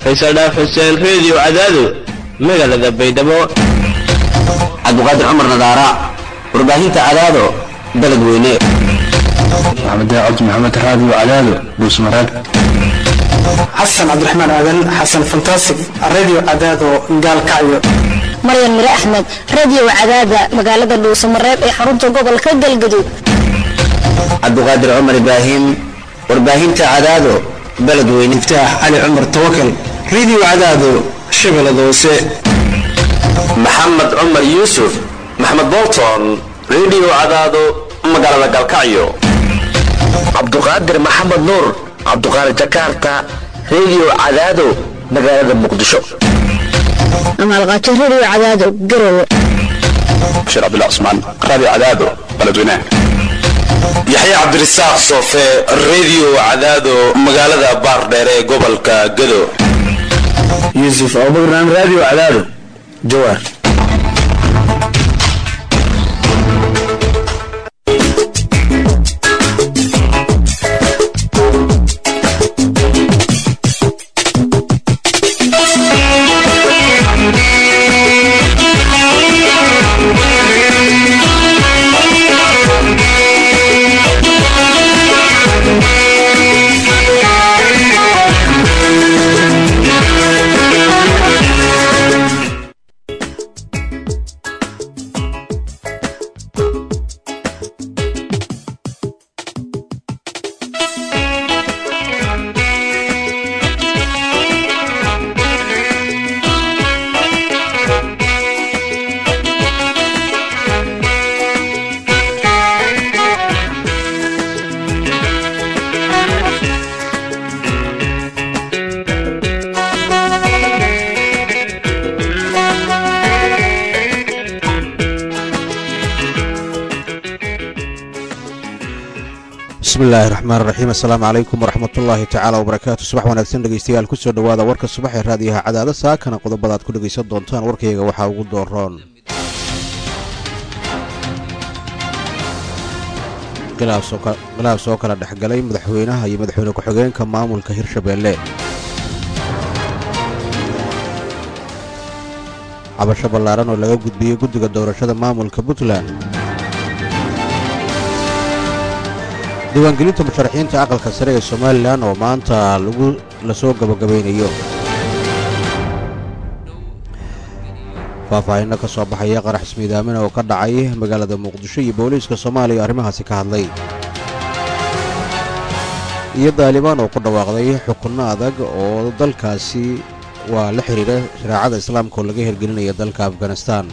faysal dhaaf xuseen reediyo cadaado magaalada baydhabo cabdiqaadir cumar nadaara warbaahinta cadaado baled weyne maxamed cabdi maxamed raadiyo cadaado dhuusmareeb xasan cabdiraxmaan aadan xasan fantasig radio cadaado gaalkacyo maryan mire axmed radio cadaada magaalada dhuusamareeb ee xarunta gobolka galgaduud cabdiqaadir cumar ibraahim warbaahinta cadaado baled weyne iftaax cali cumar tawakal radio cadaado shabeellada hoose maxamed cumar yuusuf maxamed bolton radio cadaado magaalada galkacyo cabduqaadir maxamed nuur cabduqaadir jakarta radio cadaado magaalada muqdisho amaalqaajo radio cadaado garowe bashiir cabdullah cusmaan raadiyo cadaado baledweynaha yaxya cabdirasaaq soofe radio cadaado magaalada baardheere ee gobolka gado yuusuf abubakran radio cadaado jawaar bismillahi raxmaan raxiim assalaamu calaykum waraxmatullaahi tacaala wabarakaatu subax wanaagsan dhegeystayaal kusoo dhowaada warka subax ee raadiyaha cadaada saakana qodobada aad ku dhegaysan doontaan warkayga waxaa ugu dooroon khilaaf soo kala dhexgalay madaxweynaha iyo madaxweyne ku-xigeenka maamulka hirshabeelle cabasho ballaaran oo laga gudbiyey guddiga doorashada maamulka puntland diiwaangelinta musharaxiinta aqalka sare ee somalilan oo maanta lagu lasoo gabagabaynayo faahfaahinno ka soo baxaya qarax ismiidaamina oo ka dhacay magaalada muqdisho iyo booliiska soomaaliya arrimahaasi ka hadlay iyo daalibaan oo ku dhawaaqday xukunno adag oo dalkaasi waa la xidhiira shareecada islaamka oo laga hirgelinaya dalka afganistan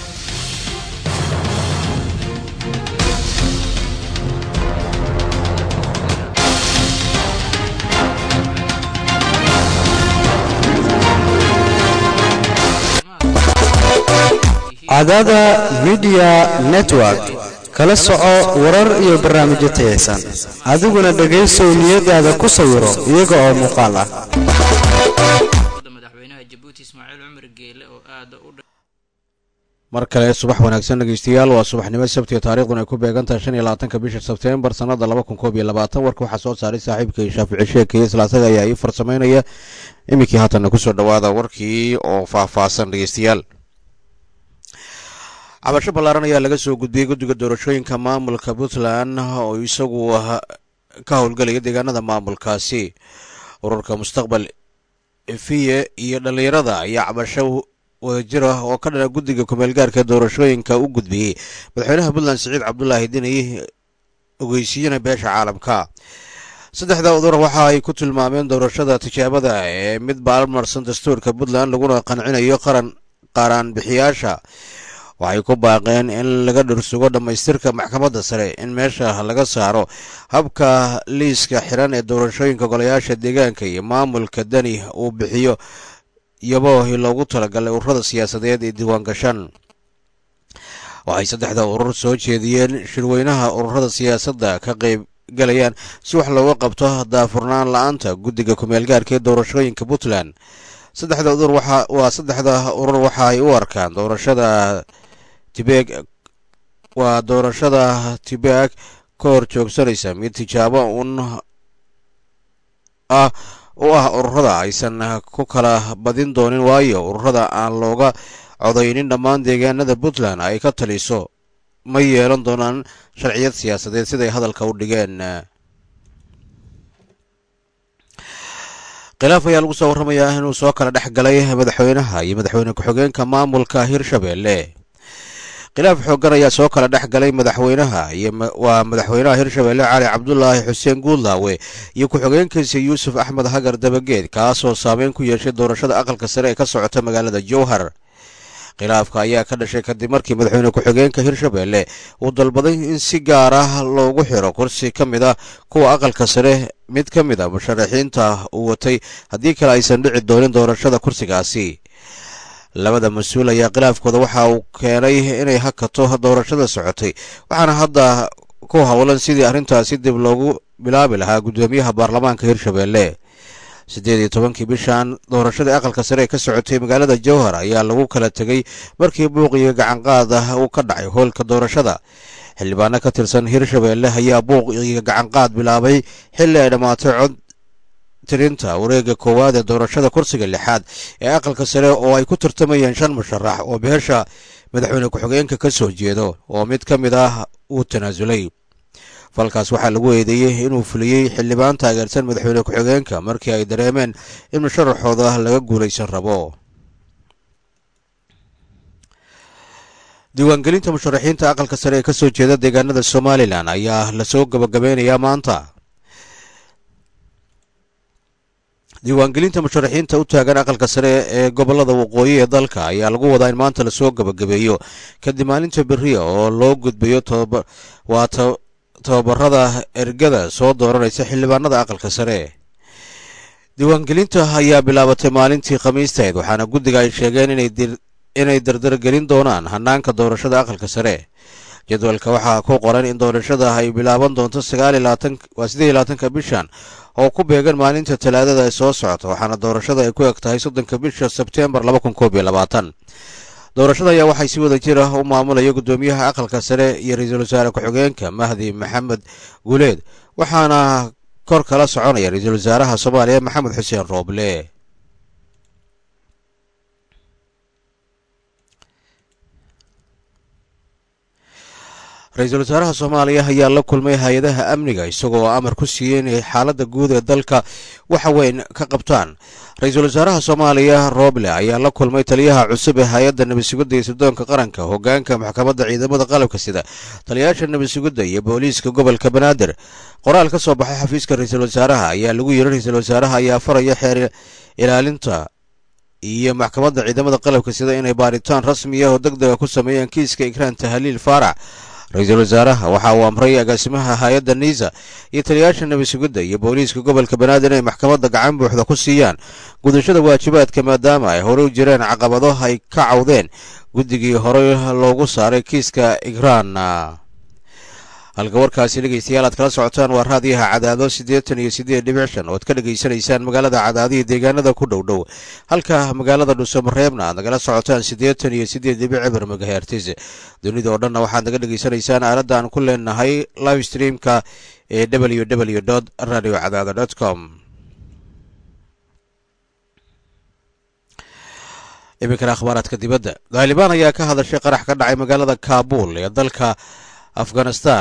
cadaada midiya network kala soco warar iyo barnaamijyo tayaysan adiguna dhegaysow niyadaada ku sawiro iyaga oo muuqaal ah mar kale subax wanaagsan dhegeystayaal waa subaxnimo sabtiga taariikhduna ay ku beegantahay shan iyo labaatanka bisha sebteembar sannada laba kun koob iyo labaatan warka waxaa soo saaray saaxiibkay shaafici sheekeye islaasaga ayaa ii farsamaynaya iminkii haatanna kusoo dhowaada warkii oo faahfaahsan dhegeystayaal cabasho ballaaran ayaa laga soo gudbiyey guddiga doorashooyinka maamulka puntland oo isagu ka howlgelaya deegaanada maamulkaasi ururka mustaqbal efiye iyo dhallinyarada ayaa cabasho wadajir ah oo ka dhana guddiga kumeelgaarka doorashooyinka u gudbiyey madaxweynaha puntland siciid cabdulaahi dini ogeysiiyana beesha caalamka saddexda udur waxa ay ku tilmaameen doorashada tijaabada ee mid baalmarsan dastuurka puntland laguna qancinayo qaran qaaraan bixiyaasha waxay ku baaqeen in laga dhursugo dhammaystirka maxkamadda sare in meesha laga saaro habka liiska xiran ee doorashooyinka golayaasha deegaanka iyo maamulka dani uu bixiyo iyaboohi loogu talagalay ururada siyaasadeed ee diiwaan gashan waxay saddexda urur soo jeediyeen shirweynaha ururada siyaasadda ka qayb galayaan si wax looga qabto daafurnaan la-aanta guddiga kumeelgaarka ee doorashooyinka puntland saddexda udur waa saddexda urur waxa ay u arkaan doorashada tibeeg waa doorashada tibeeg ka hor joogsanaysa mid tijaabo un ah u ah ururada aysan ku kala badin doonin waayo ururada aan looga codaynin dhammaan deegaanada puntland ay ka taliso ma yeelan doonaan sharciyad siyaasadeed siday hadalka u dhigeen khilaaf ayaa lagu soo warramayaa inuu soo kala dhex galay madaxweynaha iyo madaxweyne ku-xigeenka maamulka hirshabelle khilaaf xooggan ayaa soo kala dhex galay madaxweynaha iyo waa madaxweynaha hirshabelle cali cabdulaahi xuseen guudlaawe iyo ku-xigeenkiisa yuusuf axmed hagar dabageed kaasoo saameyn ku yeeshay doorashada aqalka sare ee ka socota magaalada jowhar khilaafka ayaa ka dhashay kadib markii madaxweyne ku-xigeenka hirshabelle uu dalbaday in si gaar ah loogu xiro kursi ka mid ah kuwa aqalka sare mid ka mid a musharaxiinta uu watay haddii kale aysan dhici doonin doorashada kursigaasi labada mas-uul ayaa khilaafkooda waxa uu keenay inay hakato doorashada socotay waxaana hadda ku howlan sidii arrintaasi dib loogu bilaabi lahaa guddoomiyaha baarlamaanka hirshabelle siddeed iyo tobankii bishan doorashadii aqalka sare ee ka socotay magaalada jowhar ayaa lagu kala tegey markii buuqiyo gacanqaad ah uu ka dhacay hoolka doorashada xildhibaano ka tirsan hirshabelle ayaa buuq iyo gacanqaad bilaabay xilli ay dhammaatay cod tirinta wareega koowaad ee doorashada kursiga lixaad ee aqalka sare oo ay ku tartamayeen shan musharax oo beesha madaxweyne ku-xigeenka ka soo jeedo oo mid ka mid ah uu tanaasulay falkaas waxaa lagu eedeeyey inuu fuliyey xildhibaan taageersan madaxweyne ku-xigeenka markii ay dareemeen in musharaxooda laga guulaysan rabo diiwaangelinta musharaxiinta aqalka sare ee kasoo jeeda deegaanada somalilan ayaa lasoo gabagabeynayaa maanta diiwaangelinta musharaxiinta u taagan aqalka sare ee gobolada waqooyi ee dalka ayaa lagu wadaa in maanta lasoo gabagabeeyo kadib maalinta beriya oo loo gudbayo waa tababarada ergada soo dooranaysa xildhibaanada aqalka sare diiwaangelinta ayaa bilaabatay maalintii khamiisteed waxaana guddiga ay sheegeen inay dardargelin doonaan hanaanka doorashada aqalka sare jadwalka waxaa ku qoran in doorashada ay bilaaban doonto waa siddeed iyo labaatanka bishan oo ku beegan maalinta talaadada ee soo socota waxaana doorashada ay ku eg tahay soddonka bisha sebteembar laba kun koob iyo labaatan doorashada ayaa waxay si wada jir ah u maamulaya guddoomiyaha aqalka sare iyo ra-iisul wasaare ku-xigeenka mahdi maxamed guuleed waxaana kor kala soconaya ra-iisul wasaaraha soomaaliya maxamed xuseen rooble ra-iisul wasaaraha soomaaliya ayaa la kulmay hay-adaha amniga isagoo amar ku siiyey inay xaaladda guud ee dalka waxa weyn ka qabtaan ra-iisul wasaaraha soomaaliya rooble ayaa la kulmay taliyaha cusub ee hay-adda nabadsugidda iyo sirdoonka qaranka hogaanka maxkamadda ciidamada qalabka sida taliyayaasha nabadsugidda iyo booliiska gobolka banaadir qoraal ka soo baxay xafiiska ra-iisul wasaaraha ayaa lagu yiri ra-iisul wasaaraha ayaa faraya xeer ilaalinta iyo maxkamadda ciidamada qalabka sida inay baaritaan rasmiya oo deg dega ku sameeyaan kiiska ikraan tahaliil faarac ra-iisul wasaaraha waxa uu amray agaasimaha hay-adda niisa iyo taliyayaasha nabadsugidda iyo booliiska gobolka banaadir inay maxkamadda gacan buuxda ku siiyaan gudashada waajibaadka maadaama ay horey u jireen caqabado ay ka cawdeen guddigii horey loogu saaray kiiska igraan halka warkaasi dhegeystayaal aad kala socotaan waa raadiyaha cadaado siddeetan iyo siddeed dhibic shan ood ka dhegaysanaysaan magaalada cadaadihii deegaanada ku dhow dhow halka magaalada dhuusamareebna aad nagala socotaan siddeetan iyo siddeed dhibic eber megahertis dunida oo dhanna waxaad naga dhegaysanaysaan aaladda aan ku leenahay live streamka ee w w dot radio cadaado dot com iminkana akhbaaraadka dibadda daalibaan ayaa ka hadashay qarax ka dhacay magaalada kaabul ee dalka afghanistan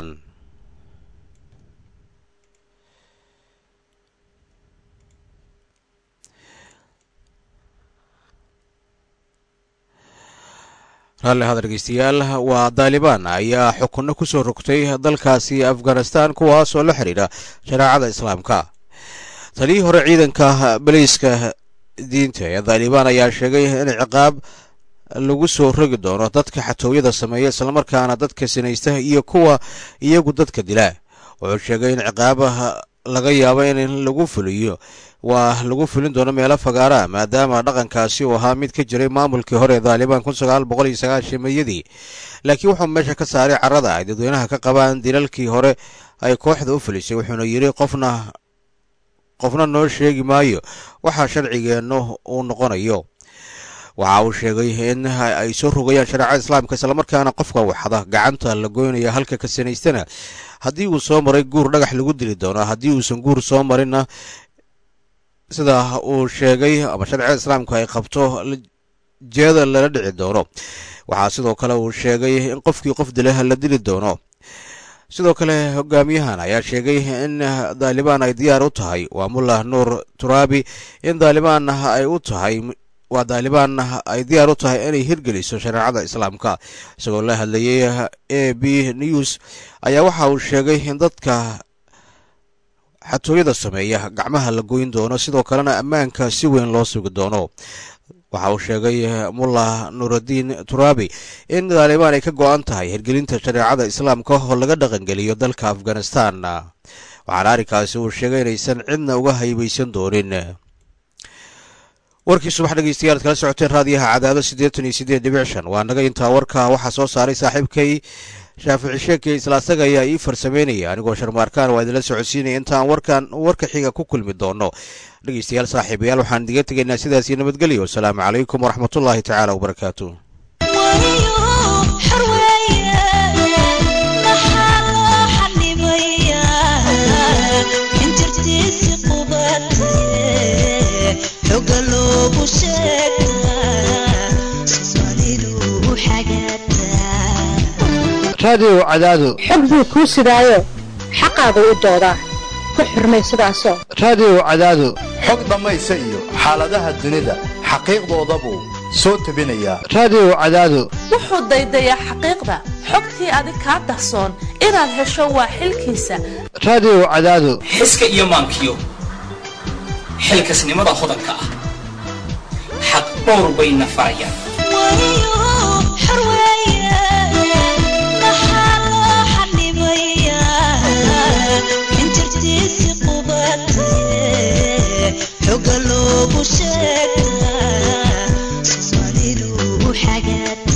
raalli hada dhegeystayaal waa daalibaan ayaa xukunno ku soo rogtay dalkaasi afghanistan kuwaas oo la xidhiidha shareecada islaamka taliyii hore ciidanka baliiska diinta ee daalibaan ayaa sheegay in ciqaab lagu soo rogi doono dadka xatooyada sameeya islamarkaana dadka sinaysta iyo kuwa iyagu dadka dila wuxuu sheegay in ciqaabaha laga yaabo in lagu fuliyo waa lagu fulin doono meelo fagaara maadaama dhaqankaasi uu ahaa mid ka jiray maamulkii hore ee daalibaan kun sagaal boqol iyo sagaashan mayadii laakiin wuxuu meesha ka saaray carada ay dadweynaha ka qabaan dilalkii hore ay kooxda u fulisay wuxuuna yidhi qofna qofna noo sheegi maayo waxaa sharcigeennu uu noqonayo waxa uu sheegay in ay soo rogayaan shareecada islaamka islamarkaana qofka waxda gacanta la goynaya halka ka sanaystana haddii uu soo maray guur dhagax lagu dili doono haddii uusan guur soo marinna sida uu sheegay ama sharciga islaamku ay qabto jeeda lala dhici doono waxaa sidoo kale uu sheegay in qofkii qof dila la dili doono sidoo kale hogaamiyahan ayaa sheegay in daalibaan ay diyaar u tahay waa mullah nuur turaabi in daalibaan ay u tahay waa daalibaan ay diyaar u tahay inay hirgeliso shareecada islaamka isagoo la hadlayay a b news ayaa waxa uu sheegay in dadka xatooyada sameeya gacmaha la goyn doono sidoo kalena ammaanka si weyn loo sugi doono waxa uu sheegay mullah nuuraddiin turaabi in daalibaan ay ka go-an tahay hirgelinta shareecada islaamka oo laga dhaqangeliyo dalka afghanistan waxaana arrinkaasi uu sheegay inaysan cidna uga haybaysan doonin warkii subax dhegeystayaal ad kala socoteen raadiyaha cadaado siddeetan iyo siddeed dhibic shan waa naga intaa warka waxaa soo saaray saaxiibkay shaafici sheekay isla asaga ayaa ii farsameynaya anigoo sharmaarkaan waa idinla socodsiinaya intaan warkan warka xiga ku kulmi doono dhegeystayaal saaxiibayaal waxaan idiga tegaynaa sidaas iyo nabadgelyo wasalaamu calaykum waraxmatullaahi tacaala wabarakaatu raadiyow cadaado xog buu kuu sidaayo xaqaagu u doodaa ku xurmay sidaasoo raadiyow cadaado xog dhammaysa iyo xaaladaha dunida xaqiiqdoodabuu soo tebinayaa raadiyow cadaado wuxuu daydayaa xaqiiqda xogtii adig kaa dahsoon inaad hesho waa xilkiisa raadiyow cadaado xiska iyo maankiyo xilkasnimada hodanka ah xaq dhowr bayna farayaan xoga loogu sheegaa soomaalidu xagaad